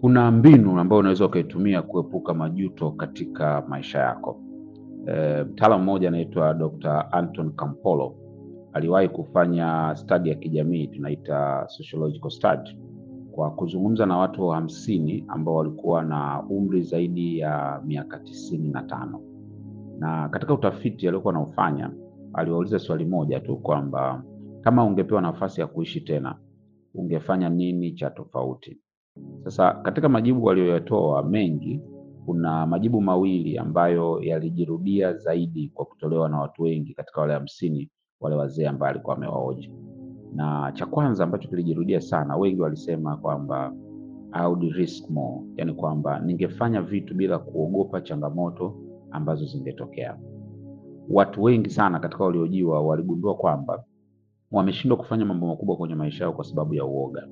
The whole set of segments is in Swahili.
Kuna mbinu ambayo unaweza ukaitumia kuepuka majuto katika maisha yako. E, mtaalamu mmoja anaitwa Dr. Anton Campolo aliwahi kufanya study ya kijamii tunaita sociological study kwa kuzungumza na watu hamsini ambao walikuwa na umri zaidi ya miaka tisini na tano na katika utafiti aliokuwa anaufanya aliwauliza swali moja tu kwamba kama ungepewa nafasi ya kuishi tena ungefanya nini cha tofauti? Sasa katika majibu waliyoyatoa mengi, kuna majibu mawili ambayo yalijirudia zaidi kwa kutolewa na watu wengi katika wale hamsini wale wazee ambao alikuwa amewahoji. Na cha kwanza ambacho kilijirudia sana, wengi walisema kwamba I would risk more, yani kwamba ningefanya vitu bila kuogopa changamoto ambazo zingetokea. Watu wengi sana katika waliojiwa waligundua kwamba wameshindwa kufanya mambo makubwa kwenye maisha yao kwa sababu ya uoga,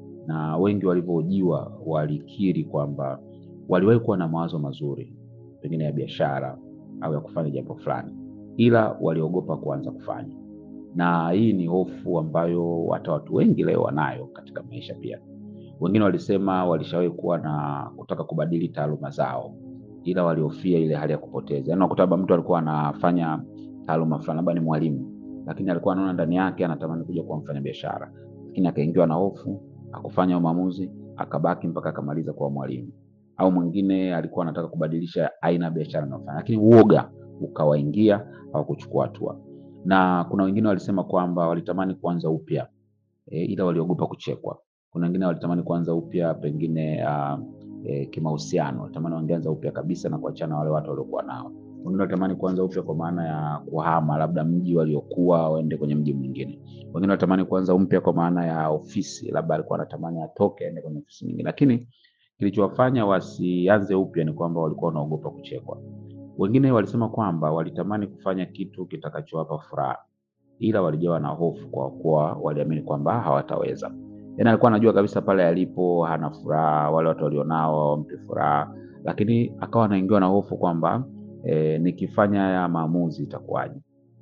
na wengi walivyohojiwa walikiri kwamba waliwahi kuwa na mawazo mazuri, pengine ya biashara au ya kufanya jambo fulani, ila waliogopa kuanza kufanya. Na hii ni hofu ambayo hata watu wengi leo wanayo katika maisha pia. Wengine walisema walishawahi kuwa na kutaka kubadili taaluma zao, ila walihofia ile hali ya kupoteza. Yaani unakuta labda mtu alikuwa anafanya taaluma fulani, labda ni mwalimu, lakini alikuwa anaona ndani yake anatamani kuja kuwa mfanyabiashara, lakini akaingiwa na hofu, akufanya maamuzi, akabaki mpaka akamaliza kuwa mwalimu. Au mwingine alikuwa anataka kubadilisha aina ya biashara anayofanya, lakini uoga ukawaingia, hawakuchukua hatua. Na kuna wengine walisema kwamba walitamani kuanza upya e, ila waliogopa kuchekwa. Kuna wengine walitamani kuanza upya pengine uh, e, kimahusiano, walitamani wangeanza upya kabisa na kuachana na wale watu waliokuwa nao. Wengine walitamani kuanza upya kwa maana ya kuhama labda mji waliokuwa waende kwenye mji mwingine. Wengine walitamani kuanza upya kwa maana ya ofisi, labda alikuwa anatamani atoke aende kwenye ofisi nyingine, lakini kilichowafanya wasianze upya ni kwamba walikuwa wanaogopa kuchekwa. Wengine walisema kwamba walitamani kufanya kitu kitakachowapa furaha, ila walijawa na hofu kwa kuwa waliamini kwamba hawataweza. Yaani alikuwa anajua kabisa pale alipo hana furaha, wale watu walionao hawampi furaha, lakini akawa anaingiwa na hofu kwamba e, nikifanya haya maamuzi itakuwaje?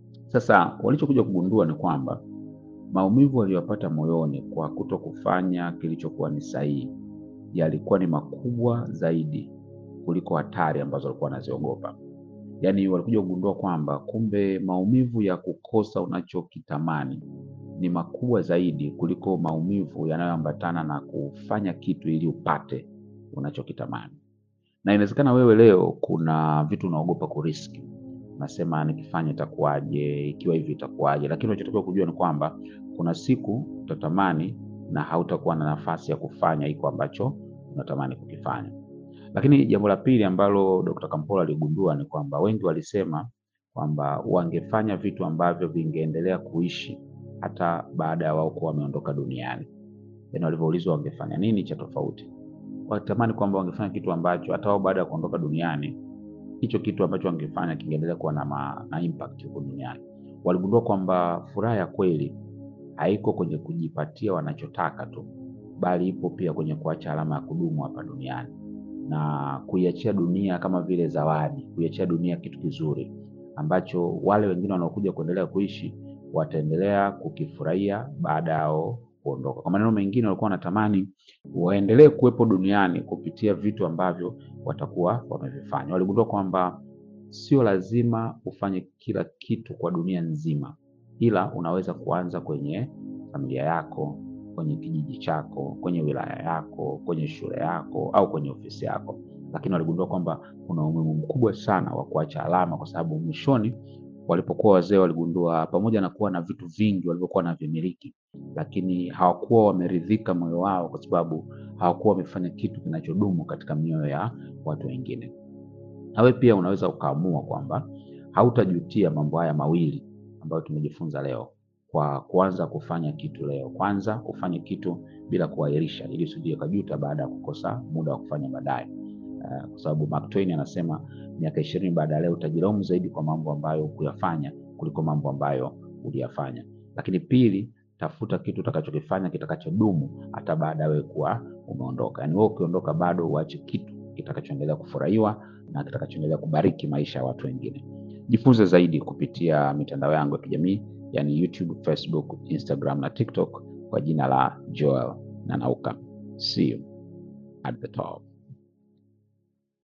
Sasa walichokuja kugundua ni kwamba maumivu waliyopata moyoni kwa kuto kufanya kilichokuwa ni sahihi yalikuwa ni makubwa zaidi kuliko hatari ambazo walikuwa wanaziogopa. Yaani walikuja kugundua kwamba kumbe maumivu ya kukosa unachokitamani ni makubwa zaidi kuliko maumivu yanayoambatana na kufanya kitu ili upate unachokitamani. Na inawezekana wewe leo kuna vitu unaogopa kuriski, unasema nikifanya itakuwaje, ikiwa hivi itakuwaje, lakini unachotakiwa kujua ni kwamba kuna siku utatamani na hautakuwa na nafasi ya kufanya hiko ambacho unatamani kukifanya. Lakini jambo la pili ambalo Dr. Campolo aligundua ni kwamba wengi walisema kwamba wangefanya vitu ambavyo vingeendelea kuishi hata baada ya wao kuwa wameondoka duniani. Yaani walivyoulizwa wangefanya nini cha tofauti, walitamani kwamba wangefanya kitu ambacho hata wao baada ya kuondoka duniani hicho kitu ambacho wangefanya kingeendelea kuwa na, ma, na impact huko duniani. Waligundua kwamba furaha ya kweli haiko kwenye kujipatia wanachotaka tu, bali ipo pia kwenye kuacha alama ya kudumu hapa duniani na kuiachia dunia kama vile zawadi, kuiachia dunia kitu kizuri ambacho wale wengine wanaokuja kuendelea kuishi wataendelea kukifurahia baada yao kuondoka. Kwa maneno mengine, walikuwa wanatamani waendelee kuwepo duniani kupitia vitu ambavyo watakuwa wamevifanya. Waligundua kwamba sio lazima ufanye kila kitu kwa dunia nzima, ila unaweza kuanza kwenye familia yako, kwenye kijiji chako, kwenye wilaya yako, kwenye shule yako au kwenye ofisi yako. Lakini waligundua kwamba kuna umuhimu mkubwa sana wa kuacha alama, kwa sababu mwishoni walipokuwa wazee waligundua pamoja na kuwa na vitu vingi walivyokuwa na vimiliki, lakini hawakuwa wameridhika moyo wao, kwa sababu hawakuwa wamefanya kitu kinachodumu katika mioyo ya watu wengine. Nawe pia unaweza ukaamua kwamba hautajutia mambo haya mawili ambayo tumejifunza leo kwa kuanza kufanya kitu leo. Kwanza ufanye kitu bila kuahirisha, ili usije ukajuta baada ya kukosa muda wa kufanya baadaye. Uh, kwa sababu Mark Twain anasema miaka ishirini baada ya leo utajilaumu zaidi kwa mambo ambayo hukuyafanya kuliko mambo ambayo uliyafanya. Lakini pili, tafuta kitu utakachokifanya kitakachodumu hata baada ya wewe kuwa umeondoka. Yaani wewe ukiondoka, bado uache kitu kitakachoendelea kufurahiwa na kitakachoendelea kubariki maisha ya watu wengine. Jifunze zaidi kupitia mitandao yangu ya kijamii yani YouTube, Facebook, Instagram na TikTok kwa jina la Joel Nanauka. See you. at the top.